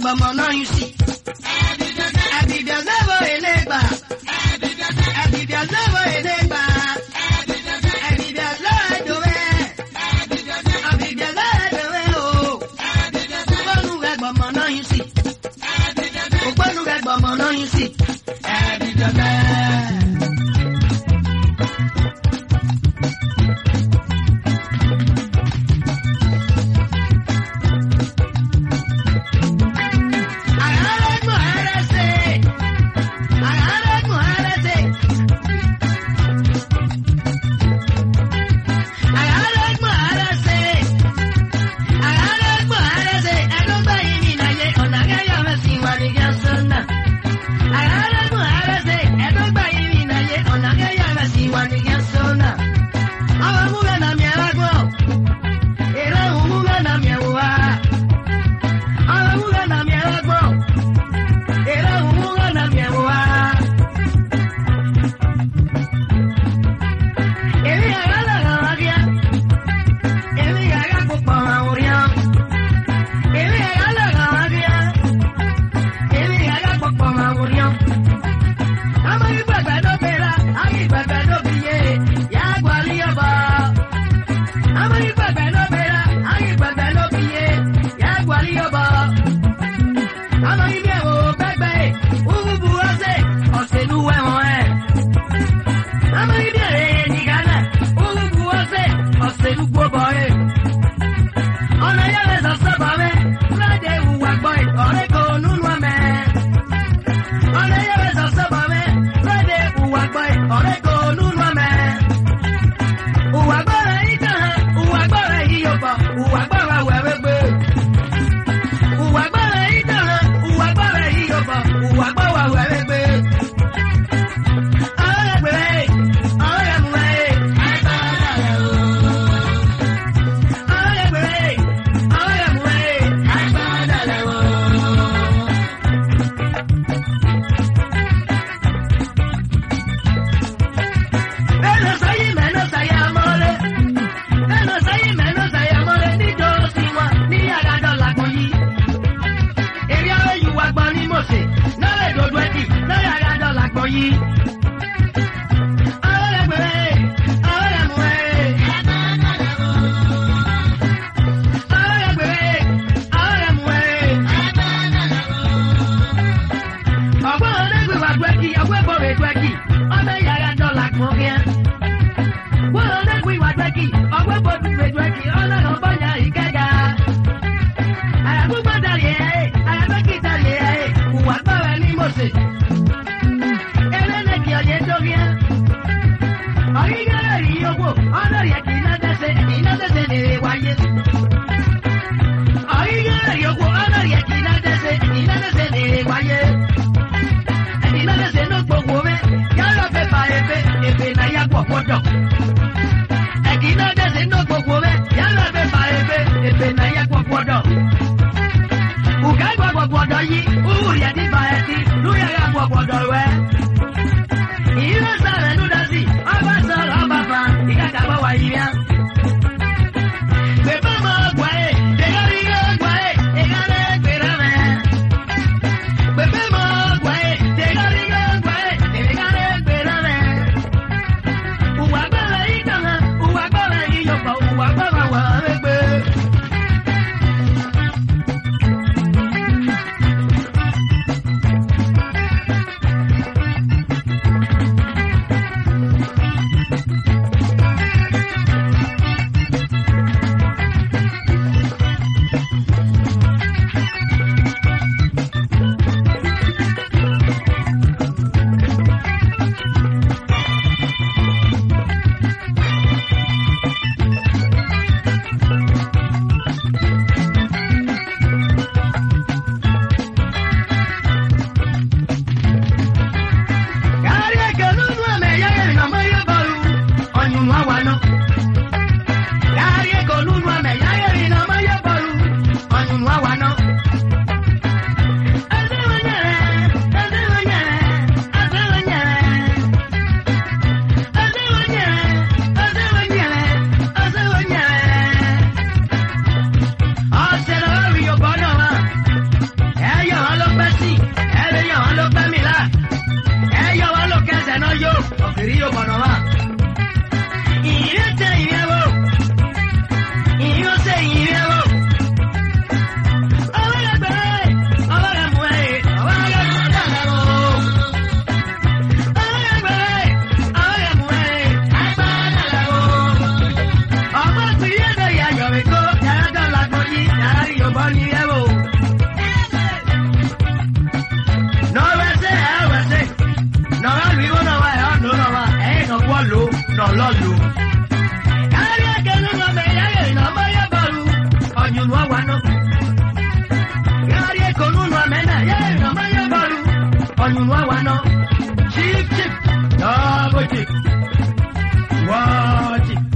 gbọmọ náà yín sí. ẹ̀bìbì ọ̀sẹ̀wọ̀ èlé gbà. ẹ̀bìbì ọ̀sẹ̀wọ̀ èlé gbà. ẹ̀bìbì ọ̀sẹ̀wọ̀ ẹ̀dọ̀wẹ̀. ẹ̀bìbì ọ̀sẹ̀wọ̀ ẹ̀dọ̀wẹ̀ o. ògbónú rẹ̀ gbọmọ náà yín sí. ògbónú rẹ̀ gbọmọ náà yín sí. ẹ̀bìbì ọ̀sẹ̀. Agárẹ́gbọ̀n ẹrẹ́sẹ̀. Agárẹ́gbọ̀n ẹrẹ́sẹ̀. Agárẹ́gbọ̀n ẹrẹ́sẹ̀. Agárẹ́gbọ̀n ẹrẹ́sẹ̀. Ẹlọ́gbà yìí ní ìnáyé ọ̀nà akẹ́yọ̀ rẹ̀ sì wà ní gẹ́sọ́nà. Agárẹ́gbọ̀n ẹrẹ́sẹ̀. Ẹlọ́gbà yìí ní ìnáyé ọ̀nà akẹ́yọ̀ rẹ̀ sì wà ní gẹ́sọ́nà. Àwọn múlẹ̀ nà mí ẹlẹ́gbọ̀n. Èrè òun múlẹ̀ nà mí ẹ̀wọ̀ Àwọn múlẹ̀ nà mí ẹlẹ́gbọ̀n. Era un na miewa. Èmi àgbà lọ́rọ̀ ọ̀gá. Èmi àgbà púpọ̀ àwọn oríyá. Èmi àgbà lọ́rọ̀ ọ̀gá. Èmi àgbà púpọ̀ àwọn oríyá. Àmọ́ ìgbàgbà ló bẹ̀rẹ̀, àmọ́ ìgbàgbà ló fi yé, yá gbọ́ líyọ̀bọ̀. Àmọ́ ìgbàgbà ló bẹ̀rẹ̀, àmọ́ ìgbàgbà ló fi yé, yá gbọ́ líyọ̀bọ̀ àmọ́ ilé ẹ̀wọ̀ gbẹ́gbẹ́ ẹ̀ wúwúbu ọ̀sẹ̀ ọ̀sẹ̀lú ẹ̀wọ̀n ẹ̀. àmọ́ ilé ẹ̀rẹ́ ní ghana wúwúbu ọ̀sẹ̀ ọ̀sẹ̀lú gbọ́bọ̀ ẹ̀. ọ̀nà yẹ̀rẹ̀ sọ̀sọ̀ bọ̀ mẹ́ lọ́dẹ̀ ìwà gbọ́ ẹ̀ ọ̀rẹ́ kò nínú ọmẹ. ọ̀nà yẹ̀rẹ̀ sọ̀sọ̀ bọ̀ mẹ́ lọ́dẹ̀ ìwà gbọ́ ẹ̀ ọ̀rẹ́ kò nínú ọmẹ. ìwà gbọ́rẹ̀ yìí kàn án ìwà gbọ́rẹ̀ yìí yóò bọ̀ ìwà gbọ́rẹ̀ wẹ̀rẹ̀ gbé ìwà gbọ́rẹ̀ yìí dára ìwà gbọ́rẹ̀ yìí yóò bọ̀ ìwà gbọ́wà wẹ̀rẹ̀ gbé. ọ̀rẹ́ gbèrè ọ̀rẹ́ mú ẹ̀ ẹ̀ka dàrẹ̀ o. ọ̀rẹ́ gbèrè ọ̀rẹ́ mú ẹ̀ ẹ̀ka dàrẹ̀ o. Ẹnu sáyé mẹ́nu sáyé amọ́lé. Ẹnu sáyé mẹ́nu sáyé amọ́lé níjọ́sí wọn ní àgàdọ̀ làgbọ̀n yìí èrè àwọn ìwà gbọ́n ní mọ̀sẹ̀ lọ́rẹ̀ ìdòdó ẹ̀dì lọ́rẹ̀ àyájọ́ làgbọ̀ yìí. àwọn ẹgbẹ̀rẹ̀ àwọn ẹ̀mùrẹ̀. àwọn ẹgbẹ̀rẹ̀ àwọn ẹ̀mùrẹ̀. ọ̀gbọ́n ọ̀nẹ́gbẹ̀wà gbẹ́kì ọ̀gbẹ́bọ̀rẹ̀ gbẹ́kì ọ̀nà ìyàrá làgbọ̀n kẹ́. wọ́n ọ̀nẹ́gbẹ̀wà gbẹ́kì ọ̀gbẹ́bọ̀rẹ̀ gbẹ́kì ọ̀nà ọ̀bọ̀nyà ìkẹ́gà àyàgbọ́gbọ́dàlẹ̀ ẹ̀ àyàgbẹ́kìtàlẹ̀ ẹ̀ ìwà gbọ́rẹ̀ ní mọ̀sẹ̀. ẹlẹ́nẹ̀kì ọ̀yẹ́ dórí ẹ̀. ọ̀yígẹ́rẹ́ rí owó ọlọ́yẹ̀ kì í ná dẹ́sẹ̀ kì í ná dẹ́sẹ̀ lè wáyé. ọ̀yígẹ́rẹ́ rí owó ọlọ́yẹ̀ kì í ná dẹ́sẹ̀ kì í ná dẹ́sẹ̀ lè wáyé. kì í ná dẹ́sẹ̀ ló gbogbo rẹ̀ yálà fẹ́ fà efe efe náà yá pọ̀ pọ̀jọ̀. ẹ̀kì iná dẹ́sẹ̀ ló gbogbo rẹ̀ yálà fẹ́ fà efe efe náà yá pọ̀ pọ̀jọ̀ uga gbọgbọgbọdọ yi uwu yẹ ti ba ẹti lóyè gbọgbọdọ rẹ. ìyílẹ̀ sàrẹ̀ lúdásì ọba sọ̀rọ̀ ọba fa ìkàkà bọ̀ wá yìí yá. gbẹ̀bọ̀ mọ̀ ọgbà ẹ̀ dẹ̀gọ́rí ọgbà ẹ̀ ìkàlẹ̀ gbẹ̀rẹ̀ mẹ́. gbẹ̀bẹ̀ mọ̀ ọgbà ẹ̀ dẹ̀gọ́rí ọgbà ẹ̀ ìkàlẹ̀ gbẹ̀rẹ̀ mẹ́. Uwa gbọ́dọ̀ yìí kàn án, uwa gbọ́dọ̀ yìí yọ̀pọ̀, uwa gbọ́dọ̀ wà á rẹ̀ gbé. nu àwa náà. Chief chief double chief wọ́ọ̀ chief.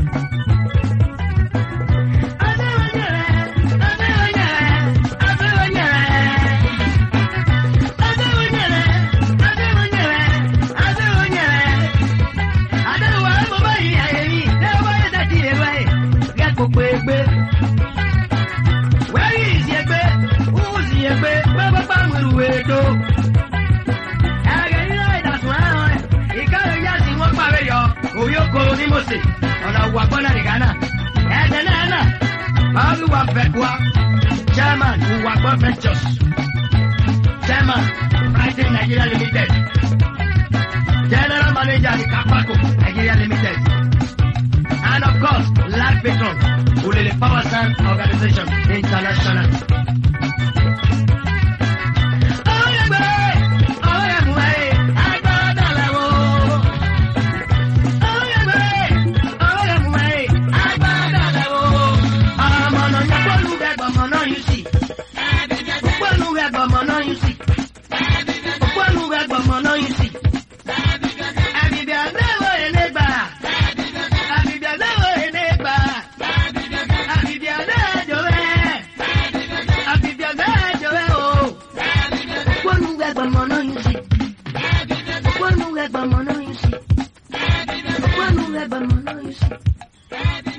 ọ̀nà òwà gbọ́nà nìkan náà ẹ̀ẹ́dẹ̀ náà náà Báwo wà fẹ́ wa? Chairman Uwagbo Ventures. Chairman Brighton Nigeria Limited. General Manager the Kapako Nigeria Limited. And of course, Life Patron, Ulele Power Sun Organization International. One move, one more, you see.